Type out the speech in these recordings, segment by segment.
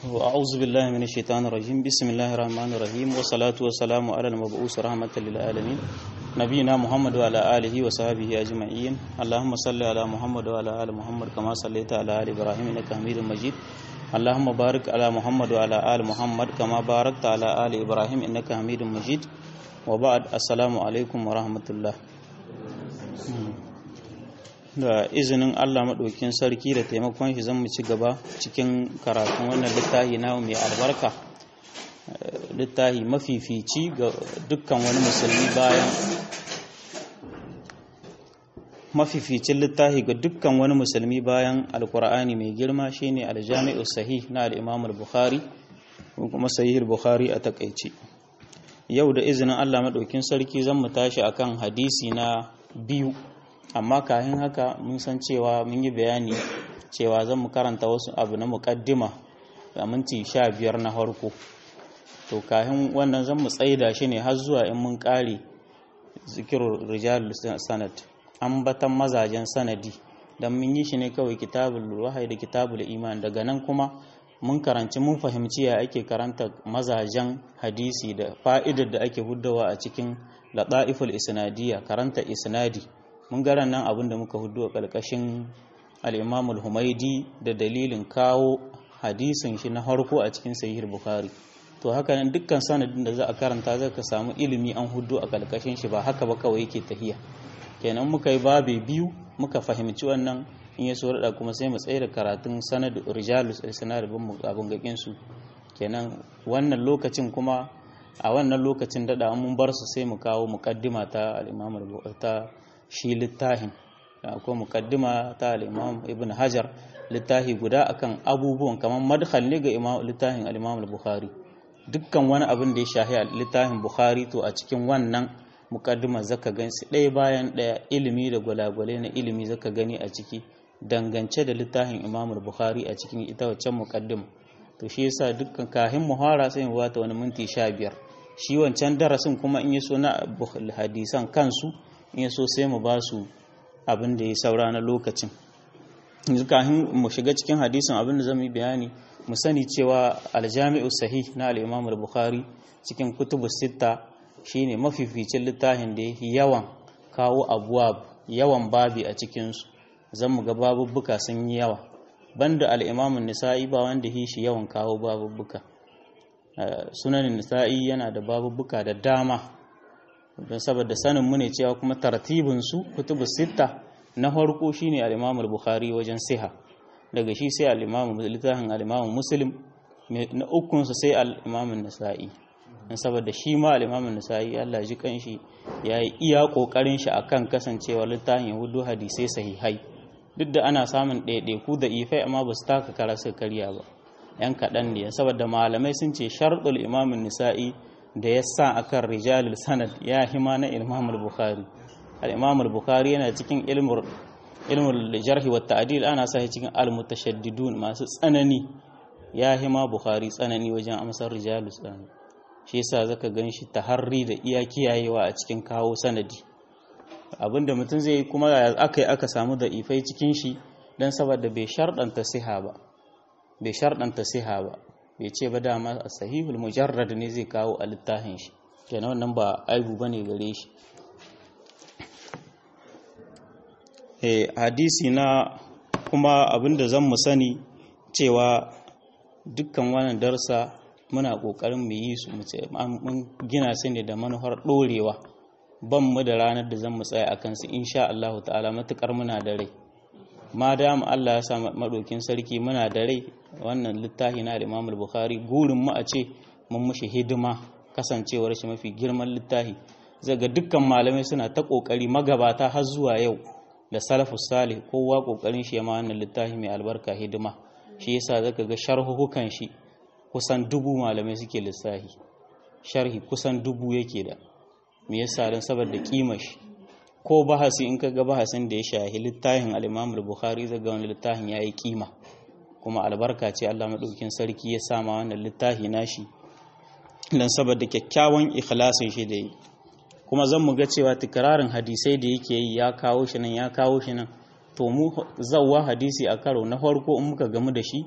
أعوذ بالله من الشيطان الرجيم بسم الله الرحمن الرحيم والصلاة والسلام على المبعوث رحمة للعالمين نبينا محمد وعلى آله وصحبه أجمعين اللهم صل على محمد وعلى آل محمد كما صليت على آل إبراهيم إنك حميد مجيد اللهم بارك على محمد وعلى آل محمد كما باركت على آل إبراهيم إنك حميد مجيد وبعد السلام عليكم ورحمة الله da izinin Allah maɗaukin sarki da taimakon shi zan mu ci gaba cikin karatun wannan littafi na mai albarka littafi mafifici ga dukkan wani musulmi bayan mafificin littafi ga dukkan wani musulmi bayan alkur'ani mai girma shine aljami'u sahih na al-imam al-bukhari kuma sahih al-bukhari a takaici yau da izinin Allah maɗaukin sarki zan mu tashi akan hadisi na biyu amma kayan haka mun san cewa mun yi bayani cewa zan mu karanta wasu abu na mukaddima a minti sha biyar na harko to kayan wannan zan mu tsaida shi ne har zuwa in mun kare zikirar rijal sanad ambatan mazajen sanadi don mun yi shi ne kawai kitabul wahai da kitabul iman daga nan kuma mun karanci mun fahimci ya ake karanta mazajen hadisi da fa'idar da ake huddawa a cikin lata'iful isnadiyya karanta isnadi mun garan nan abin da muka hudu a ƙarƙashin al'imamul humaidi da dalilin kawo hadisin shi na harko a cikin sahihar bukhari to haka nan dukkan sanadin da za a karanta zai ka samu ilimi an hudu a ƙarƙashin shi ba haka ba kawai yake tahiya kenan muka yi babe biyu muka fahimci wannan in ya so rada kuma sai mu tsaye da karatun sanad rijalus sanad bin abin gakin su kenan wannan lokacin kuma a wannan lokacin dada mun bar su sai mu kawo muqaddima ta al-imam ta shi littafin ko mukaddima ta al-Imam Ibn Hajar littafi guda akan abubuwan kamar madkhal ne ga Imam littafin al-Imam al-Bukhari dukkan wani abin da ya shahi littafin Bukhari to a cikin wannan mukaddima zaka gansu ɗaya bayan ɗaya ilimi da gwalagwale na ilimi zaka gani a ciki dangance da littafin Imam al-Bukhari a cikin ita waccan mukaddima to shi yasa dukkan kahin muhara sai mu bata wani minti 15 shi wancan darasin kuma in yaso na hadisan kansu in so sai mu ba su abin da ya saura na lokacin kafin mu shiga cikin hadisin abin da zamu yi bayani mu sani cewa aljami'u sahih na al-imam al-bukhari cikin kutubu sitta shine mafificin littafin da yake yawan kawo abuwa yawan babi a cikin su zan mu ga babubbuka sun yi yawa banda al-imam an-nisa'i ba wanda yi shi yawan kawo babubbuka sunan nisa'i yana da babubbuka da dama don saboda sanin mu ne cewa kuma tartibin su kutubu sitta na farko shine al-Imam al-Bukhari wajen siha daga shi sai al-Imam littafin al-Imam Muslim na ukun sa sai al-Imam an-Nasa'i don saboda shi ma al-Imam an-Nasa'i Allah ji kanshi yayi iya kokarin shi akan kasancewa littafin Yahudu hadisai sahihai duk da ana samun ɗaiɗaiku da ifai amma ba su taka kara su karya ba yan kaɗan ne saboda malamai sun ce sharɗul Imam an-Nasa'i da ya sa a kan rijalul sanad ya hima na imamul bukhari al bukhari yana cikin ilmul jarhi wa ta'dil ana sa cikin al-mutashaddidun masu tsanani ya hima bukhari tsanani wajen amsar rijalul sanad shi yasa zaka ganshi taharri da iya kiyayewa a cikin kawo sanadi abinda mutum zai yi kuma aka yi aka samu da ifai cikin shi dan saboda bai sharɗanta siha ba bai sharɗanta siha ba bai ce ba dama a sahihul mujarrad ne zai kawo a littafin shi kenan wannan ba aibu bane gare shi eh hadisi na kuma abinda zan mu sani cewa dukkan wannan darsa muna kokarin mu yi su mu ce mun gina su ne da manufar dorewa ban mu da ranar da zan mu tsaya akan su insha Allah ta'ala matukar muna da rai ma dama Allah ya sa maɗokin sarki muna da rai wannan littafi na Imam Bukhari gurin mu a ce mun mushi hidima kasancewar shi mafi girman littafi zaga dukkan malamai suna ta kokari magabata har zuwa yau da salafus salih kowa kokarin shi ma wannan littafi mai albarka hidima shi yasa zaka ga sharhuhukan shi kusan dubu malamai suke lissafi sharhi kusan dubu yake da me yasa dan saboda kimar shi ko bahasi in kaga bahasin da ya shahi littafin al-Imam al-Bukhari zaga wannan littafin yayi kima kuma albarka ce Allah madaukakin sarki ya sama wannan littafi nashi dan saboda kyakkyawan ikhlasin shi da yi kuma zan mu ga cewa tikrarin hadisai da yake yi ya kawo shi nan ya kawo shi nan to mu zawwa hadisi a karo na farko in muka gamu da shi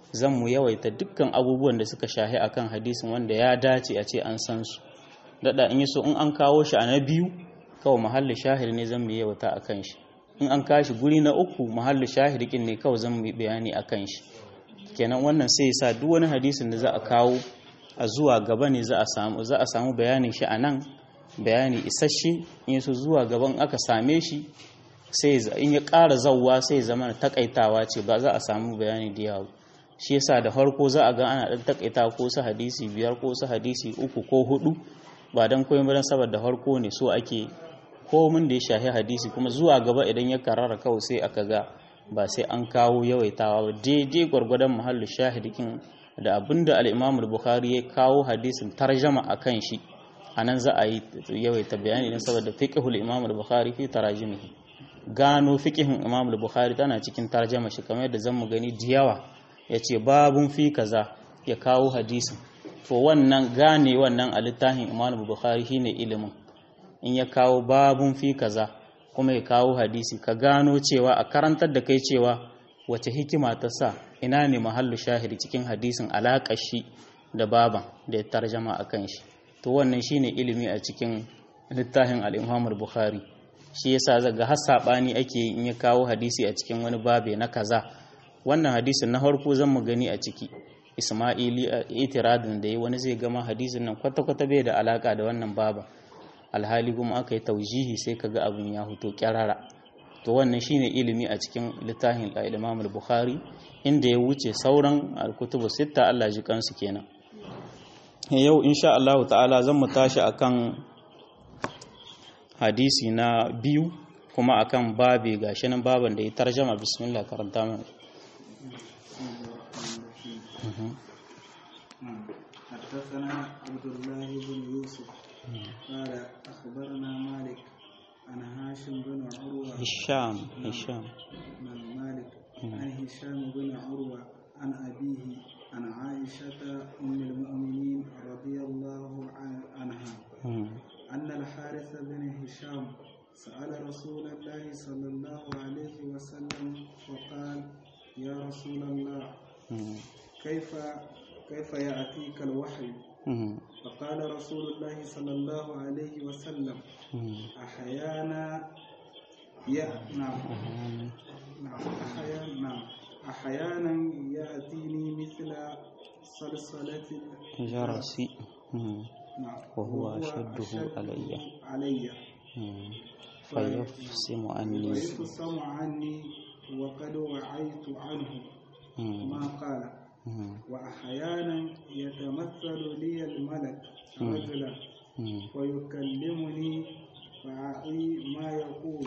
zan mu yawaita dukkan abubuwan da suka shahi akan hadisin wanda ya dace a ce an san su dada in yi so in an kawo shi a na biyu kawai mahallin shahid ne zan mu yawaita akan shi in an kashi guri na uku mahallin shahid kin ne kawai zan mu bayani akan shi kenan wannan sai ya sa duk wani hadisin da za a kawo a zuwa gaba ne za a samu za a samu bayanin shi a nan bayani isasshe in so zuwa gaban aka same shi sai in ya ƙara zawwa sai zama takaitawa ce ba za a samu bayani da yawa shi yasa da farko za a ga ana dan takaita ko su hadisi biyar ko su hadisi uku ko hudu ba dan koyon ba saboda farko ne so ake komin da ya shahi hadisi kuma zuwa gaba idan ya karara kawai sai aka ga ba sai an kawo yawaitawa ba daidai gwargwadon muhallu shahidikin da abinda al-Imam al-Bukhari ya kawo hadisin tarjama akan shi anan za a yi yawaita bayani dan saboda fiqhul Imam al-Bukhari fi tarajimihi gano fiqhin Imam al-Bukhari tana cikin tarjama shi kamar yadda zamu gani da yawa yace babun fi kaza ya kawo hadisin to wannan gane wannan a littafin Imam al-Bukhari shine ilimin in ya kawo babun fi kaza kuma ya kawo hadisi ka gano cewa a karantar da kai cewa wace hikima ta sa ina ne mahallu shahidi cikin hadisin alaƙar shi da baban da ya tarjama a kan shi to wannan shine ilimi a cikin littafin al-Imam bukhari shi yasa zaga har sabani ake in ya kawo hadisi a cikin wani babe na kaza wannan hadisin na farko zan mu gani a ciki Isma'ili itiradin da yi wani zai gama hadisin nan kwata-kwata bai da alaka da wannan baba alhali kuma aka yi taujihi sai kaga abin ya huto kyarara to wannan shine ilimi a cikin littafin al-Imam al-Bukhari inda ya wuce sauran al-kutubu sitta Allah ji kansu kenan yau insha Allah ta'ala zan mu tashi akan hadisi na biyu kuma akan babe gashi nan baban da ya tarjama bismillah karanta mana حدثنا عبد الله بن يوسف قال أخبرنا مالك عن هاشم بن عروة هشام هشام بن مالك عن هشام بن عروة عن أبيه عن عائشة أم المؤمنين رضي الله عن- عنها أن الحارث بن هشام سأل رسول الله صلى الله عليه وسلم فقال يا رسول الله كيف كيف يأتيك الوحي فقال رسول الله صلى الله عليه وسلم أحيانا يا نعم نعم أحيانا نعم أحيانا يأتيني مثل صلصلة جرسي نعم وهو أشده علي. علي فيفصم عني ويفصم عني وقد وعيت عنه ما قال وأحيانا يتمثل لي الملك رجلا ويكلمني فأعي ما يقول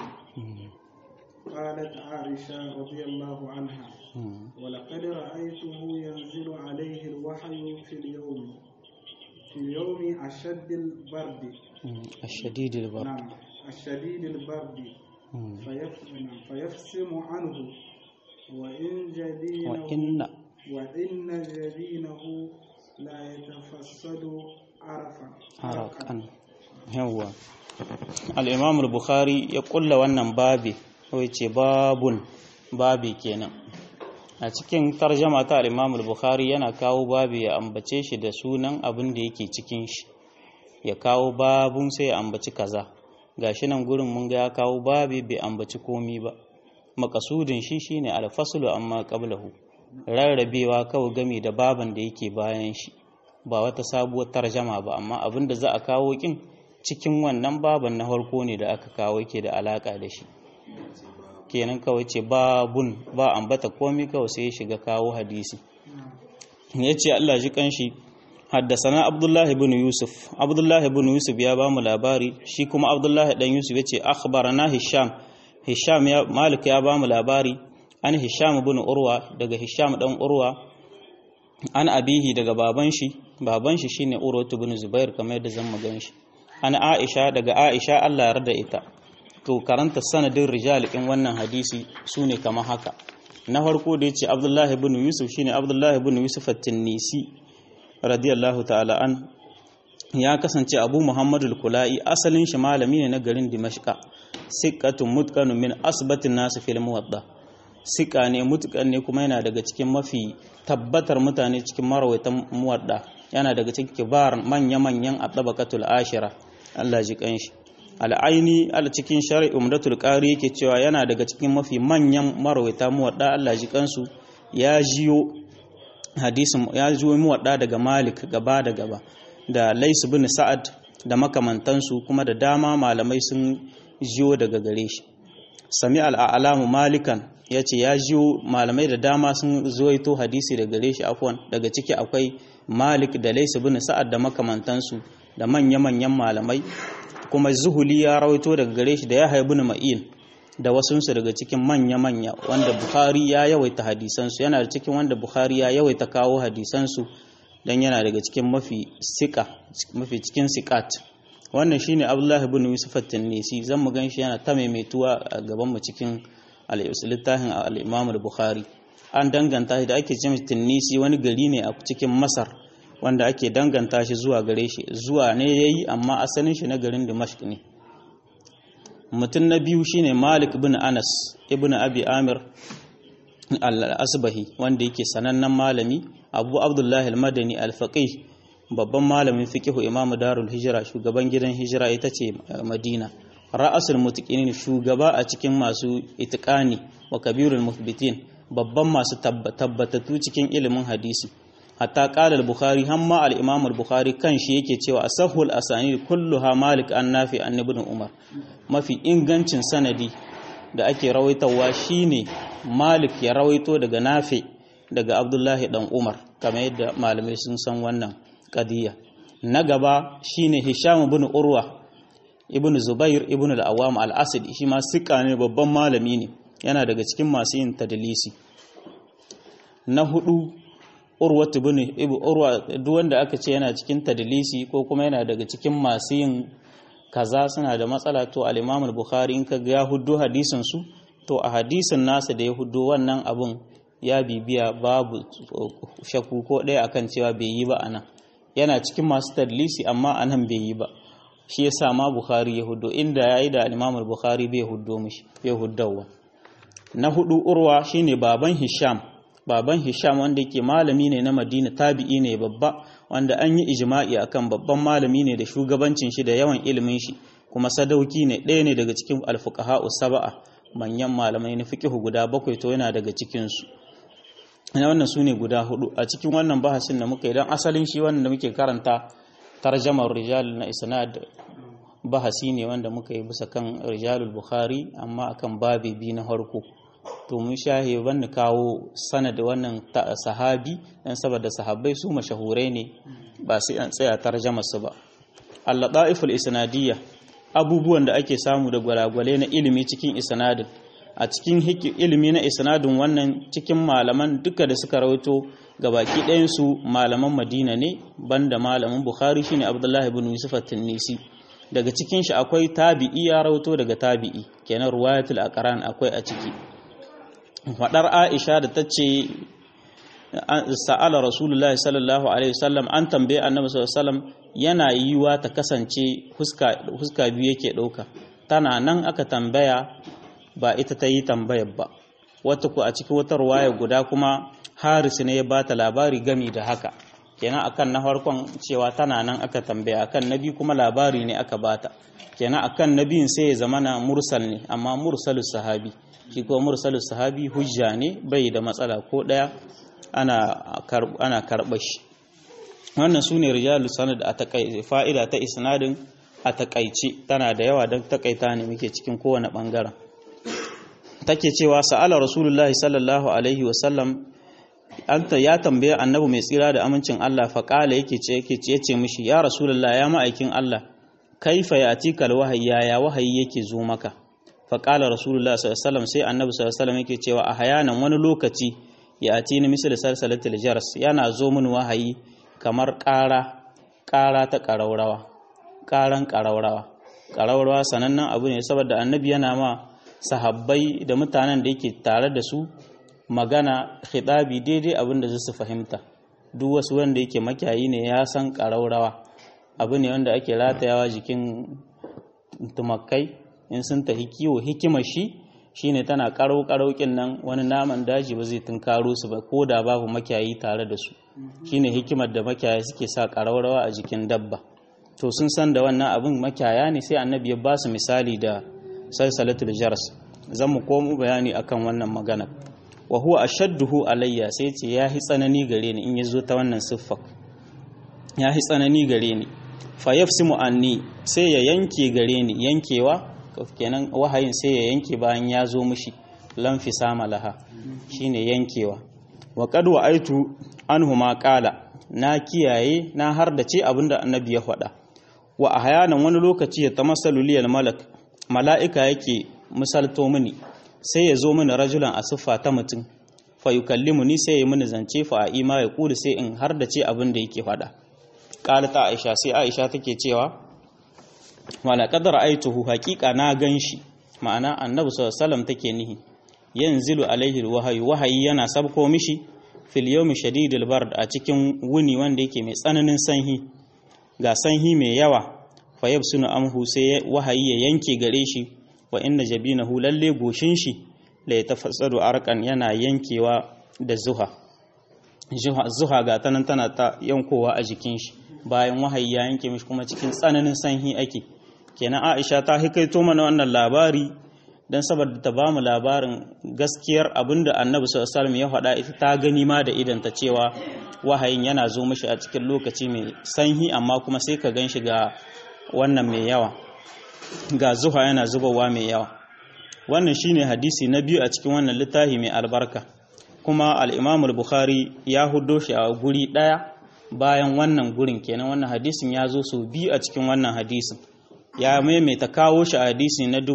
قالت عائشة رضي الله عنها ولقد رأيته ينزل عليه الوحي في اليوم في اليوم أشد البرد الشديد البرد نعم الشديد البرد فيف- نعم، فيفصم عنه وإن جبينه وإن وإن جبينه لا يتفسد عرفا harakan yawwa al-imam al-bukhari ya kulla wannan babi wai ce babun babi kenan a cikin tarjama ta al-imam al-bukhari yana kawo babi ya ambace shi da sunan abin da yake cikin shi ya kawo babun sai ya ambaci kaza gashi nan gurin mun ga ya kawo babi bai ambaci komi ba makasudin shi shine al-faslu amma qablahu rarrabewa kawai gami da baban da yake bayan shi ba wata sabuwar tarjama ba amma abin da za a kawo kin cikin wannan baban na farko ne da aka kawo yake da alaka da shi kenan kawai ce babun ba ambata komai kawai sai ya shiga kawo hadisi ya ce Allah ji kanshi haddasana Abdullah ibn Yusuf Abdullah ibn Yusuf ya ba mu labari shi kuma Abdullah dan Yusuf ya ce akhbarana Hisham Hisham ya Malik ya ba mu labari an Hisham ibn Urwa daga Hisham dan Urwa an abihi daga baban shi baban shi shine Urwatu ibn Zubair kamar yadda zan magan shi an Aisha daga Aisha Allah ya yarda ita to karanta sanadin rijal din wannan hadisi sune kamar haka na farko da yace Abdullah ibn Yusuf shine Abdullah ibn Yusuf at-Tinnisi radiyallahu ta'ala an ya kasance Abu Muhammad al-Kulai asalin shi malami ne na garin Dimashqa siqatun mutqanun min asbatin nas fil muwadda sika ne mutukan ne kuma yana daga cikin mafi tabbatar mutane cikin marawaitan muwadda yana daga cikin kibar manya-manyan at-tabaqatul ashira Allah ji kanshi al'aini al cikin shar'i umdatul qari yake cewa yana daga cikin mafi manyan marawaita muwadda Allah ji kansu ya jiyo hadisin ya jiyo muwadda daga Malik gaba da gaba da Lais bin Sa'ad da makamantansu kuma da dama malamai sun jiyo daga gare shi sami al'alamu malikan ya ce ya jiyo malamai da dama sun zoito hadisi daga gare shi afwan daga ciki akwai malik da Lais bin Sa'ad da makamantansu da manya-manyan malamai kuma zuhuli ya rawaito daga gare shi da ya haibu na ma'in da wasunsu daga cikin manya-manya wanda bukhari ya yawaita hadisansu yana da cikin wanda bukhari ya yawaita kawo hadisansu don yana daga cikin mafi sika mafi cikin sikat wannan shine abdullahi ibn yusuf at-tinisi zan mu ganshi yana ta maimaituwa a gaban mu cikin al-littafin al-imam al-bukhari an danganta shi da ake cewa tinisi wani gari ne a cikin masar wanda ake danganta shi zuwa gare shi zuwa ne ya yi amma asalin shi na garin dimashq ne mutum na biyu shine malik bin anas ibn abi amir al-asbahi wanda yake sanannen malami abu abdullahi al-madani al-faqih babban malamin fiqh imam darul hijra shugaban gidan hijira ita ce madina ra'asul mutaqinin shugaba a cikin masu itiqani wa kabirul muthbitin babban masu tabbatattu cikin ilimin hadisi hatta qala al-bukhari hamma al-imam al-bukhari kanshi yake cewa asahul asanid kulluha malik an nafi an ibn umar mafi ingancin sanadi da ake rawaitawa shine malik ya rawaito daga nafi daga abdullahi dan umar kamar yadda malamai sun san wannan qadiya na gaba shine hisham ibn urwa ibn zubair ibn al-awam al-asadi shi ma sika ne babban malami ne yana daga cikin masu yin tadlisi na hudu urwatu bin ibu urwa duk wanda aka ce yana cikin tadlisi ko kuma yana daga cikin masu yin kaza suna da matsala to al-Imam al-Bukhari in ka ga ya huddo hadisin su to a hadisin nasa da ya huddo wannan abun ya bibiya babu shakku ko ɗaya akan cewa bai yi ba anan yana cikin masu tadlisi amma anan bai yi ba shi yasa ma Bukhari ya huddo inda yayi da al-Imam al-Bukhari bai huddo mishi bai huddawa na hudu urwa shine baban Hisham baban Hisham wanda yake malami ne na Madina tabi'i ne babba wanda an yi ijma'i akan babban malami ne da shugabancin shi da yawan ilimin shi kuma sadauki ne ɗaya ne daga cikin alfuqaha sab'a manyan malamai na fiqh guda bakwai to yana daga cikin su ina wannan sune guda hudu a cikin wannan bahasin da muka idan asalin shi wannan da muke karanta tarjamar rijal na isnad bahasi ne wanda muka yi bisa kan rijalul bukhari amma akan babi bi na harko to mun shahe ban kawo sanad wannan sahabi dan saboda sahabbai su mashahurai ne ba sai an tsaya tarjamar su ba al-ladaiful isnadiyya abubuwan da ake samu da gwalagwale na ilimi cikin isnadin a cikin ilimi na isnadin wannan cikin malaman duka da suka rawaito gabaki ɗayan su malaman Madina ne banda malamin Bukhari shine Abdullahi ibn Yusuf at-Tinisi daga cikin shi akwai tabi'i ya rawaito daga tabi'i kenan ruwayatul aqran akwai a ciki fadar Aisha da tace sa'ala Rasulullahi sallallahu alaihi wasallam an tambaye Annabi sallallahu alaihi wasallam yana yiwa ta kasance huska huska biyu yake dauka tana nan aka tambaya ba ita ta yi tambayar ba wata ku a cikin wata ruwaya guda kuma Haris ne ya bata labari gami da haka kenan akan na farkon cewa tana nan aka tambaya akan nabi kuma labari ne aka bata kenan akan nabiyin sai ya zama na mursal ne amma mursalus sahabi shi ko mursalus sahabi hujja ne bai da matsala ko daya ana ana karɓar shi wannan sune rijalus sanad a takai fa'ida ta isnadin a takaice tana da yawa don takaita ne muke cikin kowane bangaren take cewa sa'ala rasulullahi sallallahu alaihi wasallam anta ya tambaye annabi mai tsira da amincin Allah faƙala yake ce yake ce yace mishi ya rasulullah ya ma'aikin Allah kaifa yatikal wahayi ya wahayi yake zo maka faƙala rasulullah sallallahu alaihi wasallam sai annabi sallallahu alaihi wasallam yake cewa a hayanan wani lokaci ya ati ni misali salsalatul jars yana zo min wahayi kamar ƙara ƙara ta ƙaraurawa ƙaran ƙaraurawa ƙaraurawa sanannen abu ne saboda annabi yana ma sahabbai da mutanen da yake tare da su magana khitabi daidai abin da su fahimta duk wasu wanda yake makiyayi ne ya san ƙaraurawa abu ne wanda ake ratayawa jikin tumakai in sun tafi kiwo hikimar shi shine tana karau karaukin nan wani naman daji ba zai tunkaro su ba ko da babu makiyayi tare da su shine hikimar da makiyaya suke sa karaurawa a jikin dabba to sun san da wannan abin makiyaya ne sai annabi ya ba su misali da salsalatul jaras zan mu komo bayani akan wannan magana wa huwa ashadduhu alayya sai ce ya hi tsanani gare ni in yazo ta wannan siffa ya hi tsanani gare ni fa yafsimu anni sai ya yanke gare ni yankewa kenan wahayin sai ya yanke bayan ya zo mishi lam fisama laha shine yankewa wa qad wa aitu anhu ma qala na kiyaye na har da ce abinda annabi ya faɗa wa ahyanan wani lokaci ya tamassalu liyal malak mala'ika yake misalto mini sai ya zo mini rajulan a siffa ta mutum fa yukallimu ni sai ya mini zance fa a ima ya kulu sai in har da ce abin da yake faɗa qala ta aisha sai aisha take cewa wala qadara aituhu haqiqa na ganshi ma'ana annabi sallallahu alaihi wasallam take nihi yanzilu alaihi alwahyu wahayi yana sabko mishi fil yawmi shadidil bard a cikin wuni wanda yake mai tsananin sanhi ga sanhi mai yawa fa yabsunu amhu sai wahayi ya yanke gare shi wa inna jabinahu lalle goshin shi la yatafassadu arqan yana yankewa da zuha zuha ga tanan tana ta yankowa a jikin shi bayan wahayi ya yanke mishi kuma cikin tsananin sanhi ake kenan Aisha ta hikaito mana wannan labari dan saboda ta bamu labarin gaskiyar abinda Annabi sallallahu alaihi wasallam ya faɗa ita ta gani ma da idan ta cewa wahayin yana zo mishi a cikin lokaci mai sanhi amma kuma sai ka gan shi ga wannan mai yawa ga zuha yana zubawa mai yawa wannan shine hadisi na biyu a cikin wannan littafi mai albarka kuma al-Imam al-Bukhari ya hudo shi a guri daya bayan wannan gurin kenan wannan hadisin ya zo su biyu a cikin wannan hadisin ya maimaita kawo shi a hadisi na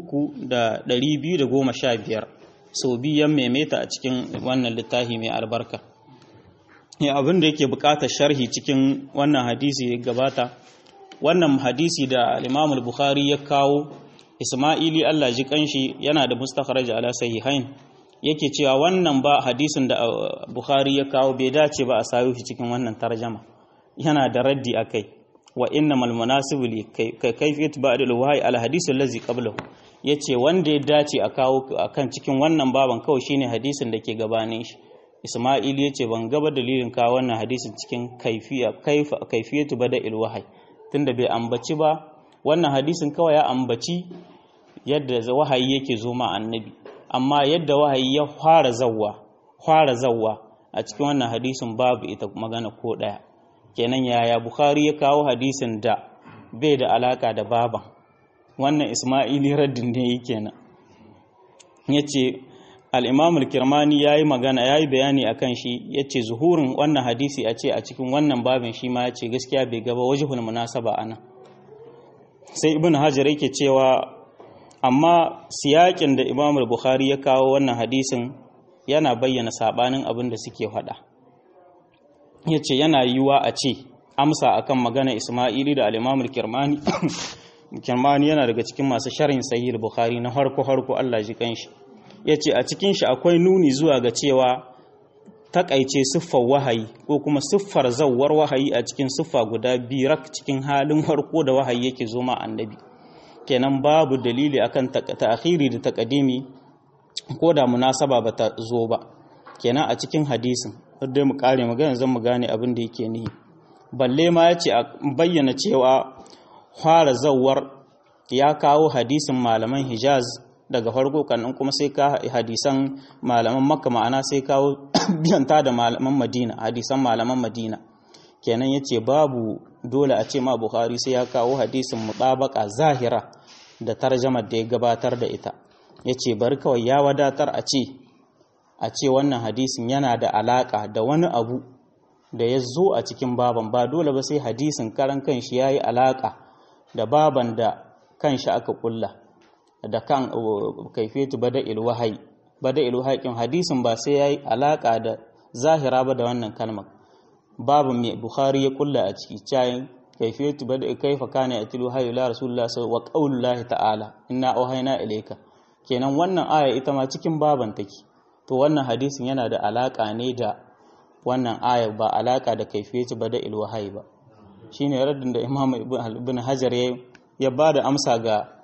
3215 sau biyu ya maimaita a cikin wannan littafi mai albarka ya abin da yake bukatar sharhi cikin wannan hadisi ya gabata wannan hadisi da al-Imam al-Bukhari ya kawo Isma'ili Allah ji kanshi yana da mustakhraj ala sahihain yake cewa wannan ba hadisin da Bukhari ya kawo bai dace ba a sayo shi cikin wannan tarjama yana da raddi akai wa innamal munasibu li kayfiyat ba'd al-wahyi al hadith allazi qablahu yace wanda ya dace a kawo akan cikin wannan baban kawai shine hadisin da ke gabanin shi Isma'il yace ban gaba dalilin kawo wannan hadisin cikin kaifiya kaifa kaifiyatu bada'il wahyi tunda bai ambaci ba wannan hadisin kawai ya ambaci yadda wahayi yake zo ma annabi amma yadda wahayi ya fara zawwa fara zawwa a cikin wannan hadisin babu ita magana ko daya kenan yaya bukhari ya kawo hadisin da bai da alaka da baban wannan isma'ili raddin ne yake kenan yace al-imam al-kirmani yayi magana yayi bayani akan shi yace zuhurin wannan hadisi a ce a cikin wannan babin shi ma yace gaskiya bai gaba wajhul munasaba ana sai ibn hajar yake cewa amma siyakin da imam al-bukhari ya kawo wannan hadisin yana bayyana sabanin abin da suke faɗa yace yana yiwa a ce amsa akan magana isma'ili da al-imam al-kirmani kirmani yana daga cikin masu sharhin sahih al-bukhari na harko harko Allah ji kanshi yace a cikin shi akwai nuni zuwa ga cewa takaice siffar wahayi ko kuma siffar zawwar wahayi a cikin siffa guda birak cikin halin harko da wahayi yake zo ma annabi kenan babu dalili akan ta'khiri da taqdimi ko da munasaba bata zo ba kenan a cikin hadisin dai mu kare magana zan mu gane abin da yake nihi balle ma yace a bayyana cewa fara zawwar ya kawo hadisin malaman Hijaz daga farko kan kuma sai ka hadisan malaman Makka ma'ana sai kawo biyanta da malaman Madina hadisan malaman Madina kenan yace babu dole a ce ma Bukhari sai ya kawo hadisin mutabaka zahira da tarjamar da ya gabatar da ita yace bari kawai ya wadatar a ce a ce wannan hadisin yana da alaka da wani abu da ya zo a cikin baban ba dole ba sai hadisin karan kanshi yayi alaka da baban da kanshi aka kulla da kan kaifetu bada'il wahayi bada'il wahayi kin hadisin ba sai yayi alaka da zahira ba da wannan kalmar babu mai bukhari ya kulla a ciki cayin kaifetu bada kaifa kana yatilu hayyu la rasulullah wa qaulullahi ta'ala inna auhayna ilayka kenan wannan aya ita ma cikin baban take to wannan hadisin yana da alaka ne da wannan aya ba alaka da kaifetu bada'il wahayi ba shine raddin da imam ibn hajar ya ba da amsa ga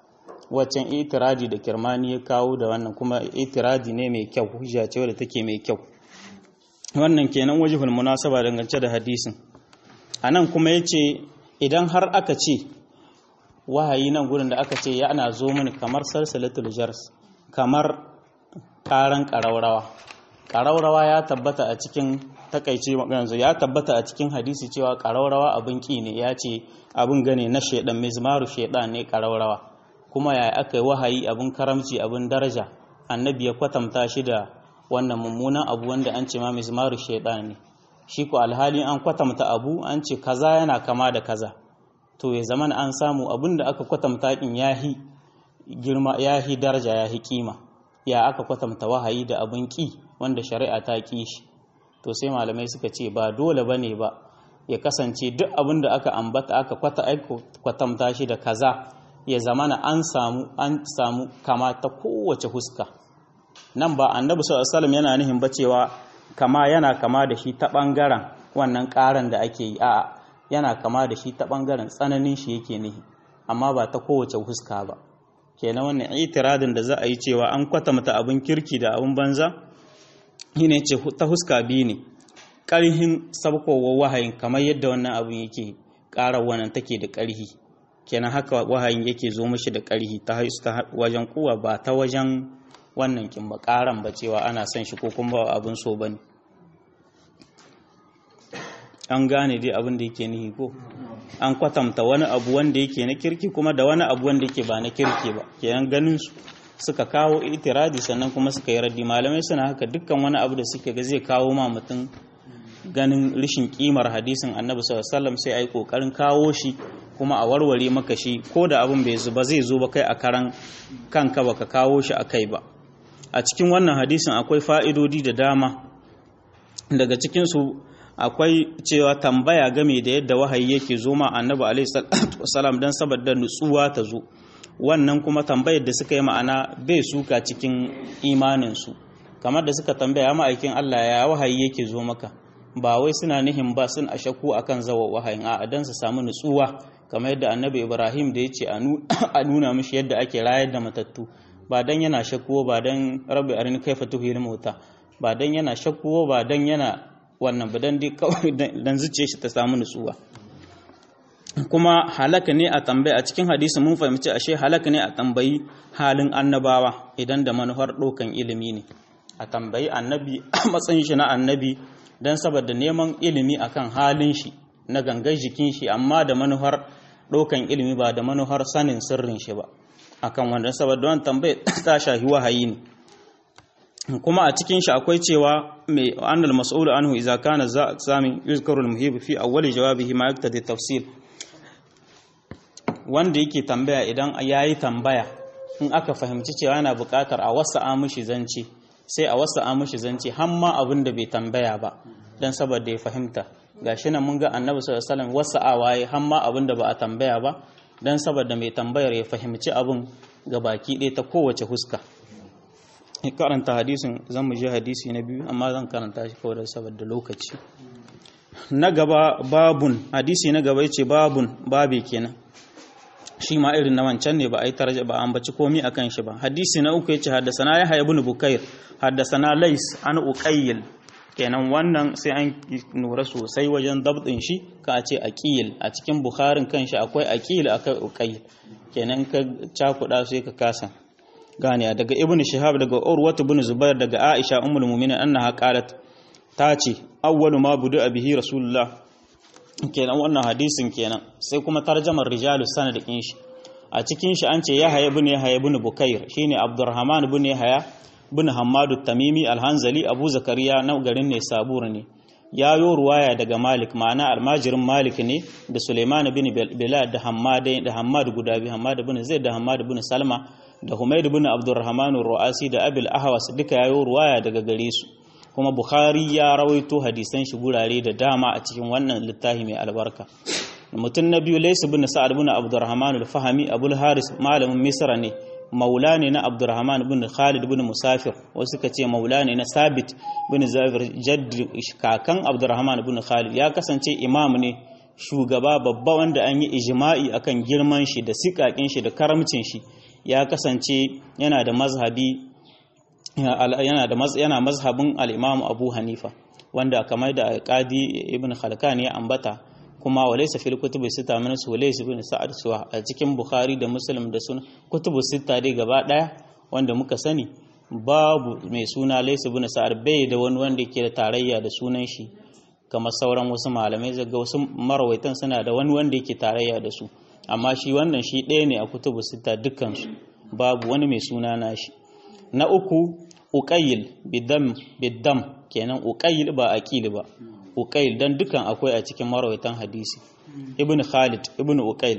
waccan itiradi da kirmani ya kawo da wannan kuma itiradi ne mai kyau hujja ce wadda take mai kyau wannan kenan wajihul munasaba dangance da hadisin anan kuma yace idan har aka ce wahayi nan gurin da aka ce ya ana zo mini kamar salsalatul jars kamar karan ƙaraurawa ƙaraurawa ya tabbata a cikin takaice yanzu ya tabbata a cikin hadisi cewa ƙaraurawa abin ƙi ne ya ce abin gane na shaidan mizmaru shaidan ne ƙaraurawa kuma ya aka yi wahayi abin karamci abin daraja annabi ya kwatanta shi da wannan mummunan abu wanda an ce ma mizmaru shaidan ne shi ko alhali an kwatanta abu an ce kaza yana kama da kaza to ya zama an samu abin da aka kwatanta kin yahi girma yahi daraja yahi kima ya aka kwatanta wahayi da abin ƙi wanda shari'a ta ƙi shi to sai malamai suka ce ba dole bane ba ya kasance duk abin da aka ambata aka kwatanta shi da kaza ya zamana an samu an samu kama ta kowace huska nan ba annabi sallallahu alaihi yana nihin ba cewa kama yana kama da shi ta bangaren wannan karan da ake yi a'a yana kama da shi ta bangaren tsananin shi yake nihi amma ba ta kowace huska ba kenan wannan itiradin da za a yi cewa an kwatanta abin kirki da abin banza shine ce ta huska biyu ne ƙarhin sabkowar wahayin kamar yadda wannan abin yake ƙara wannan take da ƙarhi kenan haka wahayin yake zo mashi da ƙarhi ta wajen kuwa ba ta wajen wannan kin ba ƙaran ba cewa ana son shi ko kuma ba abin so bane an gane dai abin da yake nihi ko an kwatanta wani abu wanda yake na kirki kuma da wani abu wanda yake ba na kirki ba kenan ganin su suka kawo itiradi sannan kuma suka yi raddi malamai suna haka dukkan wani abu da suke ga zai kawo ma mutum ganin rishin kimar hadisin annabi sallallahu alaihi wasallam sai ai kokarin kawo shi kuma a warware maka shi ko da abin bai zuba zai zo ba kai a karan kanka baka kawo shi a kai ba a cikin wannan hadisin akwai fa'idodi da dama daga cikin su akwai cewa tambaya game da yadda wahayi yake zo ma annabi alaihi wasallam dan saboda nutsuwa ta zo wannan kuma tambayar da suka yi ma'ana bai suka cikin imaninsu kamar da suka tambaya ma'aikin Allah ya wahayi yake zo maka ba wai suna nihin ba sun a shakku akan zawa wahayin a dan su samu nutsuwa kamar yadda annabi Ibrahim da ya ce a nuna mishi yadda ake rayar da matattu ba dan yana shakku ba dan rabbi arin kaifa tuhil mauta ba dan yana shakku ba dan yana wannan ba dan dai kawai dan zuciye shi ta samu nutsuwa kuma halaka ne a tambaya a cikin hadisi mun fahimci ashe halaka ne a tambayi halin annabawa idan da manufar ɗaukan ilimi ne a tambayi annabi a matsayin shi na annabi don saboda neman ilimi akan halin shi na gangar jikin shi amma da manufar ɗaukan ilimi ba da manufar sanin sirrin shi ba akan wanda saboda wani tambaya ta shahi wahayi ne kuma a cikin shi akwai cewa mai annal mas'ul anhu idza kana za sami yuzkaru al-muhib fi awwali jawabihi ma yaktadi tafsil wanda yake tambaya idan ya yi tambaya in aka fahimci cewa yana buƙatar a wasu amushi zance sai a wasu amushi zance hamma abin da bai tambaya ba don saboda ya fahimta ga shi nan mun ga annabi sallallahu alaihi wasu awaye hamma abin da ba a tambaya ba don saboda mai tambayar ya fahimci abin ga baki ɗaya ta kowace huska karanta hadisin zan mu je hadisi na biyu amma zan karanta shi kawai saboda lokaci na gaba babun hadisi na gaba yace babun babe kenan shi ma irin na wancan ne ba a yi tarja ba an baci komi akan shi ba hadisi na uku yace haddasana ya haya ibn bukair haddasana lais an uqayyil kenan wannan sai an nura sosai wajen dabdin shi ka ce aqil a cikin bukharin kanshi akwai aqil akai uqayyil kenan ka cakuda sai ka kasa gane daga ibn shihab daga urwat ibn zubair daga aisha ummul mu'minin annaha qalat ta ce awwalu ma budu bihi rasulullah kenan wannan hadisin kenan sai kuma tarjamar rijalu sanad din shi a cikin shi an ce ya haya ibn yahya ibn bukair shine abdurrahman ibn yahya ibn hammadu tamimi alhanzali abu zakariya na garin ne sabur ne ya yo ruwaya daga malik ma'ana almajirin malik ne da suleiman ibn bilal da hammad da hammad guda bi hammad ibn zaid da hammad ibn salma da humayd ibn abdurrahman ruasi da abil ahwas duka ya yo ruwaya daga gare su kuma Bukhari ya rawaito hadisan shi gurare da dama a cikin wannan littafi mai albarka mutum na biyu Laysa bin Sa'ad bin Abdurrahman al-Fahmi Abul Haris malamin Misra ne maula ne na Abdurrahman bin Khalid bin Musafir wasu suka ce maula ne na Sabit bin Zabir jadd kakan Abdurrahman bin Khalid ya kasance imam ne shugaba babba wanda an yi ijma'i akan girman shi da sikakin shi da karamcin shi ya kasance yana da mazhabi yana da yana mazhabin al-Imam Abu Hanifa wanda kamar da Qadi Ibn Khalkan ya ambata kuma walaysa fil kutubi sita min sulays ibn Sa'ad suwa a cikin Bukhari da Muslim da sun kutubu sita dai gaba daya wanda muka sani babu mai suna Lays ibn Sa'ad bai da wani wanda yake da tarayya da sunan shi kamar sauran wasu malamai zaga wasu marawaitan suna da wani wanda yake tarayya da su amma shi wannan shi ɗaya ne a kutubu sita dukkansu babu wani mai suna nashi na uku uqayil bidam bidam kenan uqayil ba aqil ba uqayil dan dukan akwai a cikin marawaitan hadisi ibn khalid ibn uqayil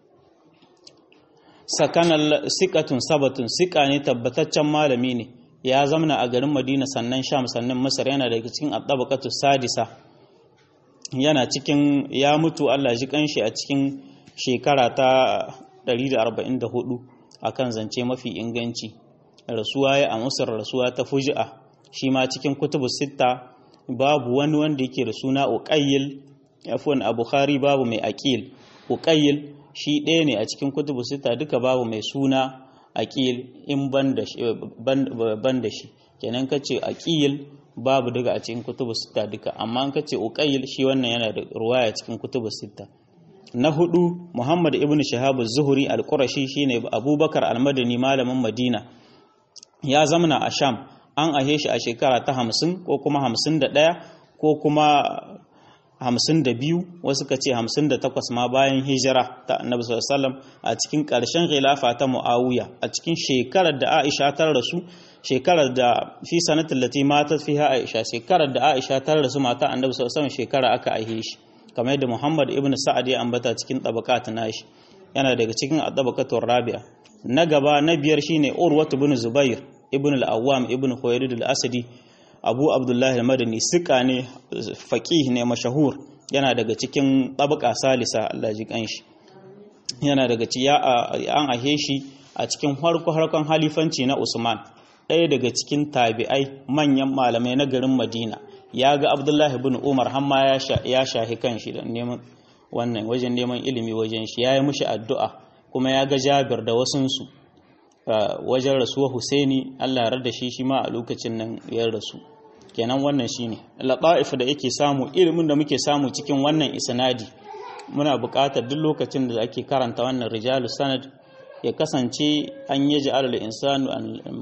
sakanal sikatun sabatun sika ne tabbataccen malami ne ya zamna a garin madina sannan sham sannan masar yana daga cikin at sadisa yana cikin ya mutu Allah ji kanshi a cikin shekara ta 144 akan zance mafi inganci rasuwa ya a musar rasuwa ta fuji'a shi ma cikin kutubu sitta babu wani wanda yake da suna uqayyil afwan a bukhari babu mai aqil uqayyil shi ɗaya ne a cikin kutubu sitta duka babu mai suna aqil in ban da shi kenan kace aqil babu daga a cikin kutubu sitta duka amma an kace uqayyil shi wannan yana da ruwaya cikin kutubu sitta na hudu Muhammad ibn Shahab az-Zuhri al-Qurashi shine Abubakar al-Madani malamin Madina ya zamana a Sham an ahe shi a shekara ta 50 ko kuma 51 ko kuma 52 wasu kace 58 ma bayan hijira ta Annabi sallallahu alaihi wasallam a cikin ƙarshen khilafa ta Muawiya a cikin shekarar da Aisha ta rasu shekarar da fi sanatin lati matat fiha Aisha shekarar da Aisha ta rasu mata Annabi sallallahu alaihi wasallam shekara aka aihe shi kamar yadda Muhammad ibn Sa'ad ya ambata cikin tabaqat nashi yana daga cikin tabaqatur rabi'a na gaba na biyar shine Urwatu ibn Zubair ibn al-Awwam ibn Khuwaylid al-Asadi Abu Abdullah al-Madani sika ne faqih ne mashahur yana daga cikin tabaqa salisa Allah ji kanshi yana daga ci ya an ahe shi a cikin harko harkon halifanci na Usman ɗaya daga cikin tabi'ai manyan malamai na garin Madina ya ga abdullahi bin umar hamma ya shahi kan shi da neman wannan wajen neman ilimi wajen shi ya yi mushi addu'a kuma ya ga jabir da wasunsu wajen rasuwa husaini allah da shi shi ma a lokacin nan ya rasu kenan wannan shi ne laɓa'if da yake samu ilimin da muke samu cikin wannan isnadi muna buƙatar duk lokacin da ake karanta wannan rijalu sanad ya kasance an yi ji'ar al-insanu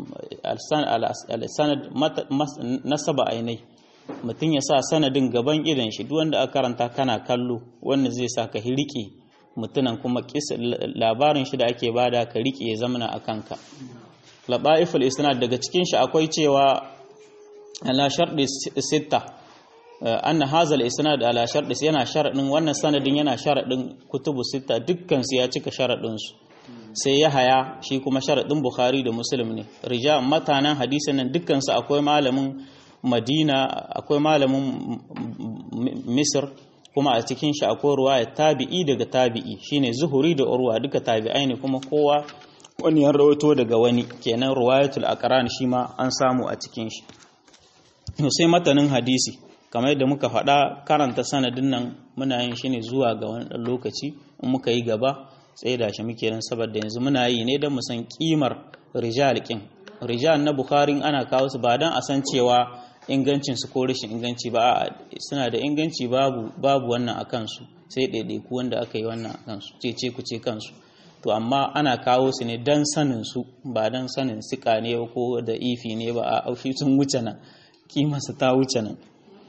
al-sanad nasaba ainai mutum ya sa sanadin gaban idan shi duk wanda aka karanta kana kallo wanda zai sa ka rike mutunan kuma labarin shi da ake bada ka rike ya zamana a kanka laba'iful isnad daga cikin shi akwai cewa ala sharɗi sitta anna hazal isnad ala sharɗi yana sharadin wannan sanadin yana sharadin kutubu sitta dukkan su ya cika sharadin su sai ya haya shi kuma sharadin bukhari da muslim ne rija matanan hadisin nan dukkan su akwai malamin madina akwai malamin misir kuma a cikin shi akwai ruwaya tabi'i daga tabi'i shine zuhuri da urwa duka tabi'ai ne kuma kowa wani ya rawaito daga wani kenan ruwayatul aqran shi ma an samu a cikin shi sai matanin hadisi kamar yadda muka faɗa karanta sanadin nan muna yin shi ne zuwa ga wani ɗan lokaci in muka yi gaba tsaye da shi muke nan saboda yanzu muna yi ne don mu san kimar rijal kin rijal na bukhari ana kawo su ba don a san cewa ingancin su ko rashin inganci ba suna da inganci babu babu wannan a kansu sai ɗaiɗaiku wanda aka yi wannan a kansu ce ce ku ce kansu to amma ana kawo su ne don sanin su ba don sanin sika ne ko da ifi ne ba a aushi sun wuce nan kimarsa ta wuce nan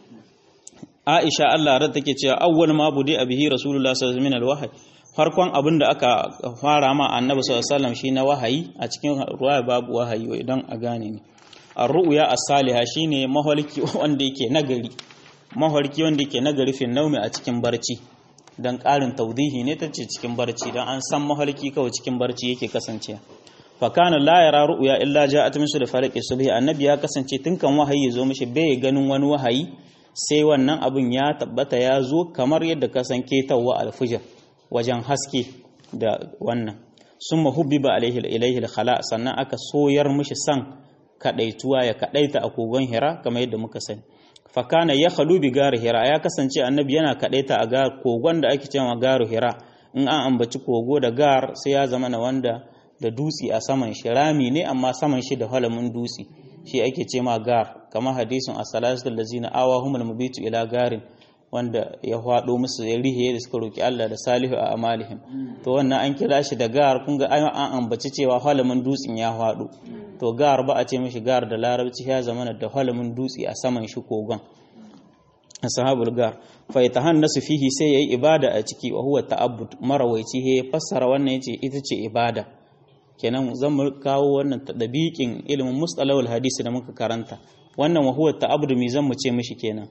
Aisha Allah rar take cewa awwal ma budi abihi Rasulullah sallallahu alaihi wasallam farkon abin da aka fara ma Annabi sallallahu alaihi wasallam shi na wahayi a cikin ruwaya babu wahayi idan a gane ne ar-ru'ya as-salihah shine mahalki wanda yake nagari mahalki wanda yake nagari fi naumi a cikin barci dan ƙarin tawdihi ne tace cikin barci dan an san mahalki kawai cikin barci yake kasancewa fa kana la yara ru'ya illa ja'at min da farqi subhi annabi ya kasance tun kan wahayi zo mishi bai ganin wani wahayi sai wannan abin ya tabbata ya zo kamar yadda ka san ketawa alfijir wajen haske da wannan sun mahubbiba alaihi ilaihi khala sannan aka soyar mishi san kadaituwa ya kadaita a kogon hira kamar yadda muka sani fakana ya khalu bi garu hira ya kasance annabi yana kadaita a gar kogon da ake cewa garu hira in an ambaci kogo da gar sai ya zama na wanda da dutsi a saman shi rami ne amma saman shi da halamin dutsi shi ake ce ma gar kamar hadisin as-salatul lazina awahumul mubitu ila garin wanda ya hwado musu ya rihe da suka roki Allah da salihu a amalihim to wannan an kira shi da gar kun ga an ambaci cewa halamin dutsin ya hwado to gar ba a ce mishi gar da larabci ya zama da halamin dutsi a saman shi kogon ashabul gar fa yatahannasu fihi sai yayi ibada a ciki wa huwa ta'abbud marawaici he fassara wannan yace ita ce ibada kenan zan mu kawo wannan tadabiqin ilimin mustalahul hadisi da muka karanta wannan wa huwa ta'abbud mi zan mu ce mishi kenan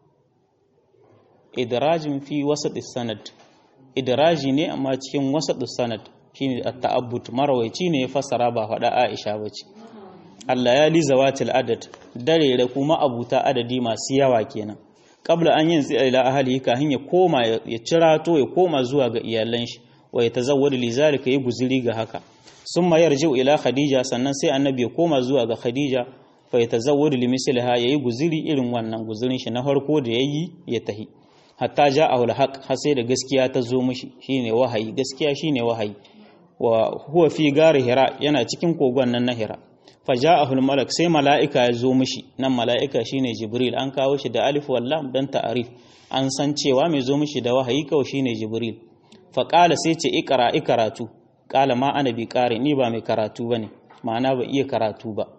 idrajin fi wasat sanad idraji ne amma cikin wasat sanad shine at-ta'abbud marawaici ne ya fassara ba faɗa Aisha bace Allah ya li zawatil adad dare da kuma abuta adadi masu yawa kenan qabla an yin zai ila ahli kahin ya koma ya cirato ya koma zuwa ga iyalan shi wa ya tazawwadu li zalika yi guzuri ga haka summa yarji'u ila khadija sannan sai annabi ya koma zuwa ga khadija fa ya tazawwadu li misliha yayi guzuri irin wannan guzurin shi na farko da yayi ya tahi hatta ja'ahu al-haq har sai da gaskiya ta zo mishi shine wahayi gaskiya shine wahayi wa huwa fi gari hira yana cikin kogon nan na hira faja'ahu al-malak sai mala'ika ya zo mishi nan mala'ika shine jibril an kawo shi da alif wal lam dan ta'arif an san cewa mai zo mishi da wahayi kawai shine jibril fa qala sai ce ikra ikaratu qala ma ana bi qari ni ba mai karatu bane ma'ana ba iya karatu ba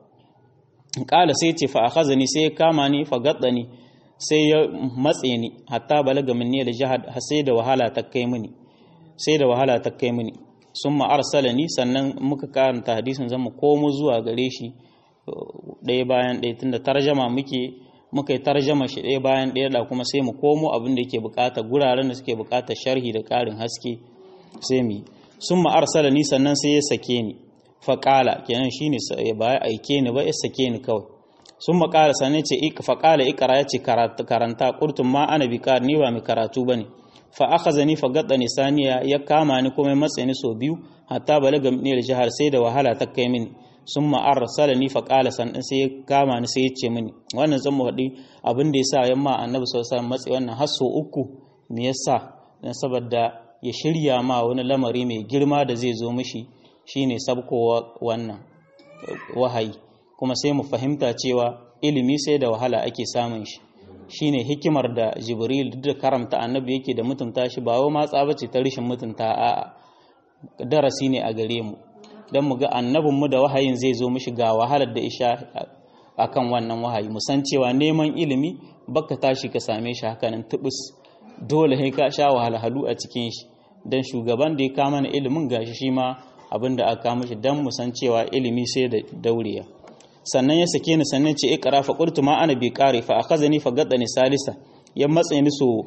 qala sai ce fa akhazani sai ya kama ni fa gaddani sai ya matse ni hatta balaga minni al-jahad sai da wahala ta kai mini sai da wahala ta kai mini sun ma'arsala ni sannan muka karanta hadisin zan mu komo zuwa gare shi ɗaya bayan ɗaya tunda tarjama muke muka yi tarjama shi ɗaya bayan ɗaya da kuma sai mu komo abin da yake bukata guraren da suke bukata sharhi da ƙarin haske sai mu sun ma'arsala ni sannan sai ya sake ni faƙala kenan shi ne ba ya aike ni ba ya sake ni kawai sun maƙala sannan ce faƙala ikara ya ce karanta ƙurtun ma ana bi ni ba mai karatu ba ne fa akhazani fa gaddani saniya ya kama ni kuma matsa ni so biyu hatta balaga min al-jahar sai da wahala ta kai mini summa arsalani fa qala san sai ya kama ni sai ya ce mini wannan zan mu faɗi abin da yasa yamma annabi sallallahu alaihi wasallam matsi wannan har so uku me yasa dan saboda ya shirya ma wani lamari mai girma da zai zo mishi shine sabkowa wannan wahayi kuma sai mu fahimta cewa ilimi sai da wahala ake samun shi shine hikimar da jibril duk da karamta annabi yake da mutunta shi ba wa matsa bace ta rishin mutunta a darasi ne a gare mu dan mu ga annabin mu da wahayin zai zo mishi ga wahalar da isha akan wannan wahayi mu san cewa neman ilimi baka tashi ka same shi hakanan tubus dole sai ka sha wahalhalu a cikin shi dan shugaban da ya kama na ilimin gashi shi ma abinda aka kama shi dan mu san cewa ilimi sai da dauriya sannan ya sake ni sannan ce ikra fa qultu ma ana bi qari fa akhazani fa gaddani salisa ya matsa ni so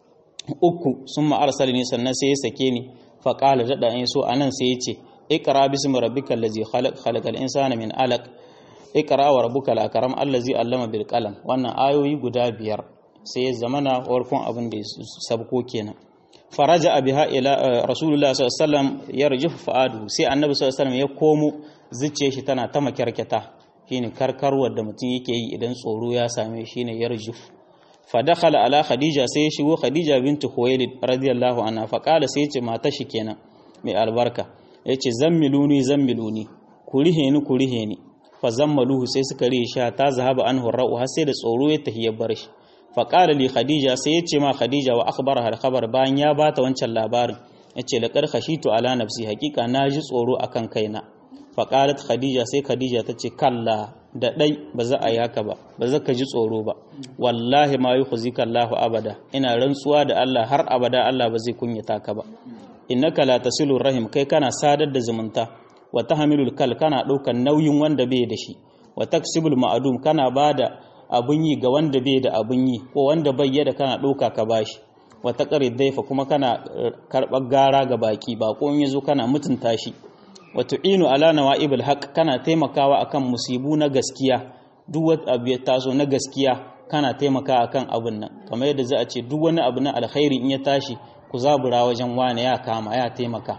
uku summa arsalani sannan sai ya sake ni fa qala dada in so anan sai ya ce ikra bismi rabbikal ladzi khalaq khalaqal insana min alaq ikra wa rabbukal akram allazi allama bil qalam wannan ayoyi guda biyar sai ya zamana warkon abin da ya sabko kenan faraja biha ila rasulullah sallallahu alaihi wasallam yarjufu fa'adu sai annabi sallallahu alaihi wasallam ya komo zuciyar shi tana ta makyarketa shine karkarwar da mutum yake yi idan tsoro ya same shi ne yarjuf fa dakhala ala khadija sai ya shigo khadija bintu khuwailid radiyallahu anha fa qala sai yace mata shi kenan mai albarka yace zammiluni zammiluni ku rihe ni ku rihe ni fa zammaluhu sai suka rihe shi ta zahaba anhu ra'u har sai da tsoro ya tahiya bar shi fa qala li khadija sai yace ma khadija wa akhbaraha al-khabar bayan ya bata wancan labarin yace laqad khashitu ala nafsi haqiqa naji tsoro akan kaina faƙalat khadija sai khadija ta ce kalla da ɗai ba za a yi haka ba ba za ka ji tsoro ba wallahi ma yi huzika Allahu abada ina rantsuwa da Allah har abada Allah ba zai kunyata ka ba innaka la tasilur rahim kai kana sadar da zumunta wa tahmilul kal kana ɗaukar nauyin wanda bai da shi wa taksibul ma'adum kana bada abun yi ga wanda bai da abun yi ko wanda bai da kana ɗauka ka bashi wa taqrid daifa kuma kana karɓar gara ga baki ba ko in yazo kana mutunta shi wato inu ala nawa'ibul haq kana taimakawa akan musibu na gaskiya duk wani abu ya taso na gaskiya kana taimaka akan abun nan kamar yadda za a ce duk wani abu na alkhairi in ya tashi ku zabura wajen wani ya kama ya taimaka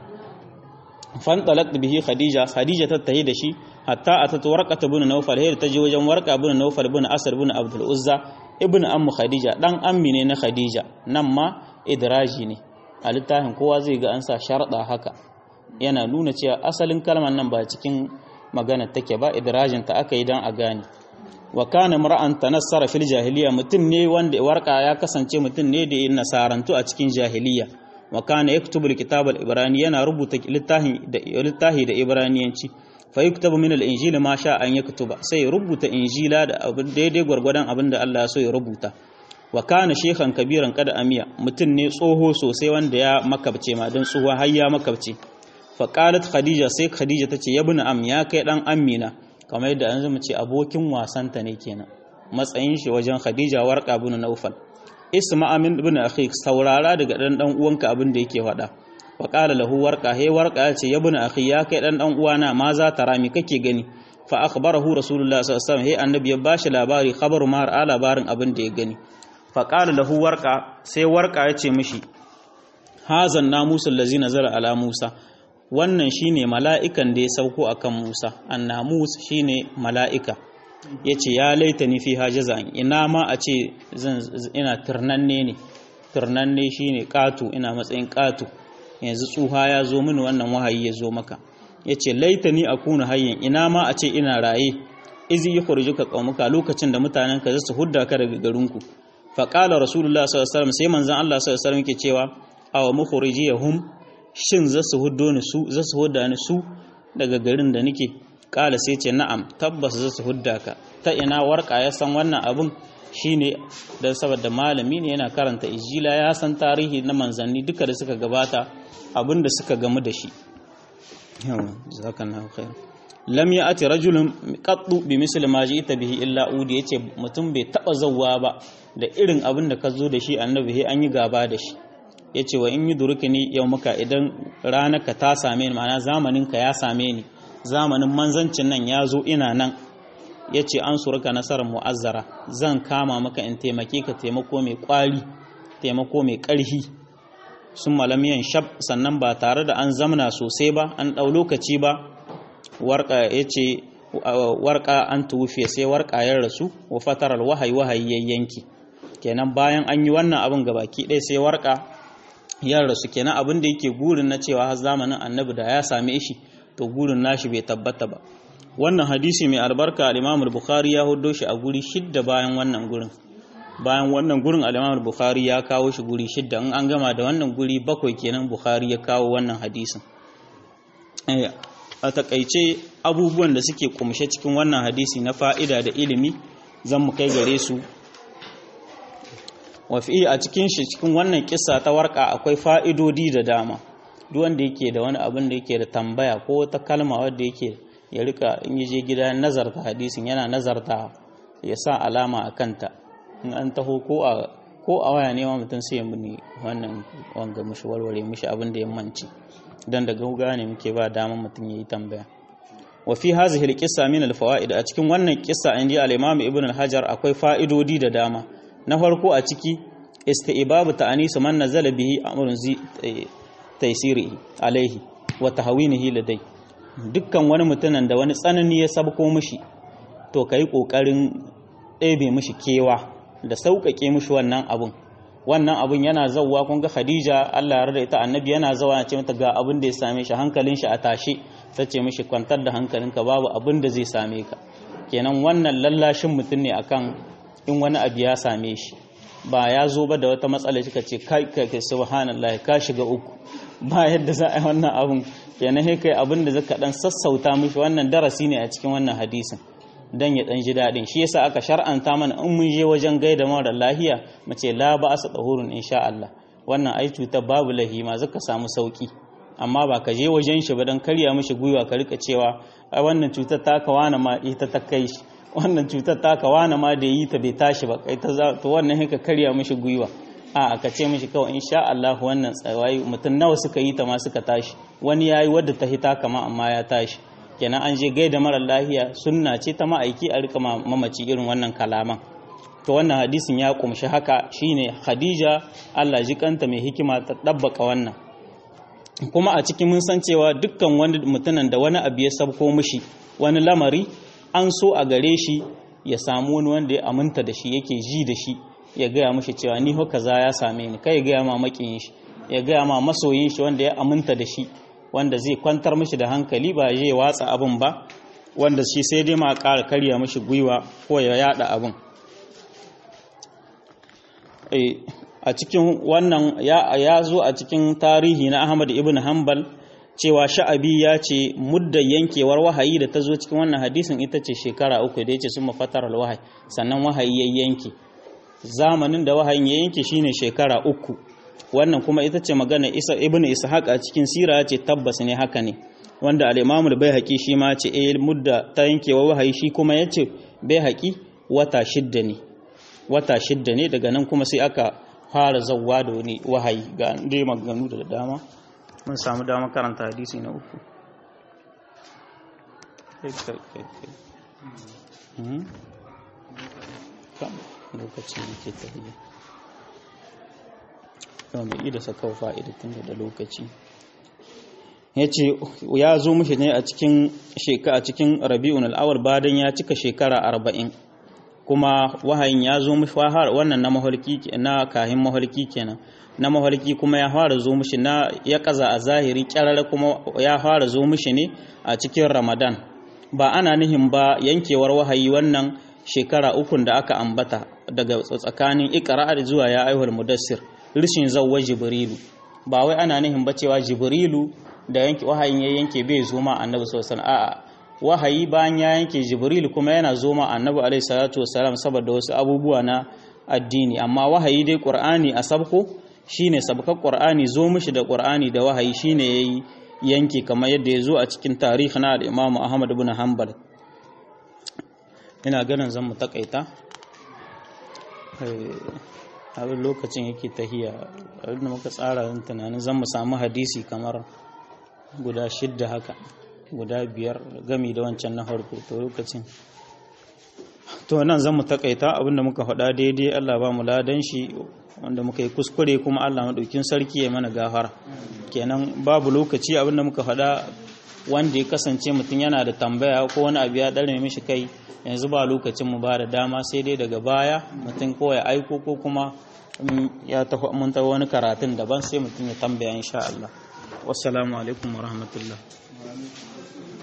fan talaq bihi khadija khadija ta tahi da shi hatta atat warqata ibn nawfal hayr ta je wajen warqa ibn nawfal ibn asr ibn abdul uzza ibn ammu khadija dan ammi ne na khadija nan ma idraji ne a littafin kowa zai ga an sa sharda haka yana nuna cewa asalin kalmar nan ba cikin magana take ba idrajin ta aka yi dan a gane wa kana mar'an tanassara fil jahiliya mutum ne wanda warka ya kasance mutum ne da yin nasarantu a cikin jahiliya wa kana yaktubu alkitab al-ibrani yana rubuta littafi da littafi da ibraniyanci fa yuktabu min al-injili ma sha an yaktuba sai ya rubuta injila da abin daidai gwargwadon abin da Allah ya so ya rubuta wa kana shekhan kabiran kada amiya mutum ne tsoho sosai wanda ya makabce ma dan tsoho har ya makabce fa qalat khadija sai khadija tace ya bin am ya kai dan amina kamar yadda an zama ce abokin wasanta ne kenan matsayin shi wajen khadija warqa bin naufal isma amin ibn akhi saurara daga dan dan uwanka abin da yake faɗa wa qala lahu warqa he warqa ya ce ya bin akhi ya kai dan dan uwana ma za ta rami kake gani fa akhbarahu rasulullah sallallahu alaihi wasallam he annabi ya bashi labari khabaru mar a labarin abin da ya gani fa qala lahu warqa sai warqa ya ce mishi hazan namusul allazi nazala ala musa wannan shine mala'ikan da ya sauko akan Musa annamus shine mala'ika yace ya laita ni fi hajazan ina ma a ce ina turnanne ne turnanne shine katu ina matsayin katu yanzu tsuha ya zo mini wannan wahayi ya zo maka yace laita ni akuna hayyan ina ma a ce ina raye izi yukhrijuka qaumuka lokacin da mutanen ka zasu hudda ka daga garinku fa qala rasulullah sallallahu alaihi wasallam sai manzon Allah sallallahu alaihi wasallam yake cewa aw mukhrijiyahum shin za su huddo ni su za su hudda ni su daga garin da nake kala sai ce na'am tabbas za su hudda ka ta ina warka ya san wannan abun shine dan saboda malami ne yana karanta ijila ya san tarihi na manzanni duka da suka gabata abin da suka gamu da shi yawa jazakallahu khair lam ya'ti rajulun qattu bi misli ma ji'ta bihi illa udi yace mutum bai taba zawwa ba da irin abin da ka zo da shi annabi an yi gaba da shi ya ce wa in yi durukini yau muka idan ranaka ta same ni ma'ana zamaninka ya same ni zamanin manzancin nan ya zo ina nan ya ce an surka nasarar mu'azzara zan kama maka in taimake ka taimako mai kwari taimako mai ƙarfi sun malamiyan shab sannan ba tare da an zamna sosai ba an ɗau lokaci ba warka ya ce warka an tuwufe sai warka ya rasu wa fatarar wahayi wahayi yayyanki kenan bayan an yi wannan abin gabaki ɗaya sai warka ya rasu kenan abin da yake gurin na cewa har zamanin annabi da ya same shi to gurin nashi bai tabbata ba wannan hadisi mai albarka al-Imam al-Bukhari ya hudo shi a guri shidda bayan wannan gurin bayan wannan gurin al-Imam al-Bukhari ya kawo shi guri shidda in an gama da wannan guri bakwai kenan Bukhari ya kawo wannan hadisin a takaice abubuwan da suke kumshe cikin wannan hadisi na fa'ida da ilimi zan mu kai gare su wafi a cikin shi cikin wannan kissa ta warka akwai fa'idodi da dama duk wanda yake da wani abin da yake da tambaya ko wata kalma wadda yake ya rika in je gida nazarta hadisin yana nazarta ya sa alama a kanta in an taho ko a ko a waya ne ma mutum sai ya muni wannan wanga mushi warware mushi abin da ya manci dan da gauga ne muke ba dama mutum yayi tambaya wa fi hadhihi al-qissa min al-fawaid a cikin wannan kissa inji al-imam ibn al-hajar akwai fa'idodi da dama na farko a ciki isti'babu ta'anisu man nazala bihi amrun zi taysiri alaihi wa tahwinihi ladai dukkan wani mutumin da wani tsanani ya sabko mishi to kai kokarin ɗebe mishi kewa da sauƙaƙe mishi wannan abun wannan abun yana zawwa kun ga Khadija Allah ya rada ita annabi yana zawa ya ce mata ga abin da ya same shi hankalin shi a tashe sace mishi kwantar da hankalinka babu abin da zai same ka kenan wannan lallashin mutum ne akan in wani abu ya same shi ba ya zo ba da wata matsala shi ka ce kai kai subhanallah ka shiga uku ba yadda za a yi wannan abun kenan sai kai abin da zaka dan sassauta mishi wannan darasi ne a cikin wannan hadisin dan ya dan ji dadin shi yasa aka shar'anta mana in mun je wajen gaida mara lahiya mu ce la ba asa tahurun insha Allah wannan ai cutar babu lahima zaka samu sauki amma ba ka je wajen shi ba dan karya mishi gwiwa ka rika cewa ai wannan cutar ta ka wani ma ita ta kai shi wannan cutar ta ka wani ma da yi ta bai tashi ba kai ta to wannan haka karya mishi gwiwa a ka ce mishi kawai insha Allah wannan tsawayi mutum nawa suka yi ta ma suka tashi wani yayi wadda ta hita kama amma ya tashi kenan an je gaida mara lahiya sunna ce ta ma'aiki a rika mamaci irin wannan kalaman to wannan hadisin ya kumshi haka shine Khadija Allah ji kanta mai hikima ta dabbaka wannan kuma a cikin mun san cewa dukkan wani mutumin da wani abu ya sabko mishi wani lamari an so a gare shi ya samu wani wanda ya aminta da shi yake ji da shi ya gaya mishi cewa ni haka za ya same ni kai ya gaya ma makiyin shi ya gaya ma masoyin shi wanda ya aminta da shi wanda zai kwantar mishi da hankali ba zai watsa abin ba wanda shi sai dai ma ƙara karya mishi gwiwa ko ya yada abin a cikin wannan ya zo a cikin tarihi na Ahmad ibn Hanbal cewa sha'abi ya ce mudda yankewar wahayi da ta zo cikin wannan hadisin ita ce shekara uku da ya ce sun mafatar wahayi sannan wahayi ya yanke zamanin da wahayin ya yanke shine shekara uku wannan kuma ita ce magana isa ibn ishaq a cikin sira ya ce tabbas ne haka ne wanda al-imam al-baihaqi shi ma ce eh mudda ta yankewa wahayi shi kuma yace baihaqi wata shidda ne wata shidda ne daga nan kuma sai aka fara zawwa da wani wahayi ga dai maganganu da dama mun samu dama karanta hadisi na uku lokacin da ke tafiya yau mai ida sakau fa'ida tun da lokaci ya ce ya zo mushi ne a cikin a cikin rabi'un al'awar badan ya cika shekara arba'in kuma wahayin ya zo mushi wannan na maholki na kahin maholki kenan na maholki kuma ya fara zo mushi na ya kaza a zahiri kyarar kuma ya fara zo mushi ne a cikin ramadan ba ana nihin ba yankewar wahayi wannan shekara ukun da aka ambata daga tsakanin ikra zuwa ya aihul mudassir rishin zawwa jibrilu ba wai ana nihin ba cewa jibrilu da yanke wahayin ya yanke bai zo ma annabi sallallahu alaihi a'a wahayi bayan ya yanke jibrilu kuma yana zo ma annabi alaihi salatu wasalam saboda wasu abubuwa na addini amma wahayi dai qur'ani a sabko shine sabkar qur'ani zo mishi da qur'ani da wahayi shine yayi yanke kamar yadda ya zo a cikin tarihi na al-Imam Ahmad ibn Hanbal ina ganin zan mu takaita abin lokacin yake tahiya abin da muka tsara yin tunanin zan mu samu hadisi kamar guda shidda haka guda biyar gami da wancan na harko to lokacin to nan zan mu takaita abinda muka faɗa daidai Allah ba mu ladan shi wanda muka yi kuskure kuma Allah maɗaukin sarki ya mana gafara kenan babu lokaci abinda muka faɗa wanda ya kasance mutum yana da tambaya ko wani abu ya ɗarme mishi kai yanzu ba lokacin mu ba da dama sai dai daga baya mutum ko ya aiko ko kuma ya tafi mun tafi wani karatun daban sai mutum ya tambaya insha Allah wassalamu alaikum wa rahmatullah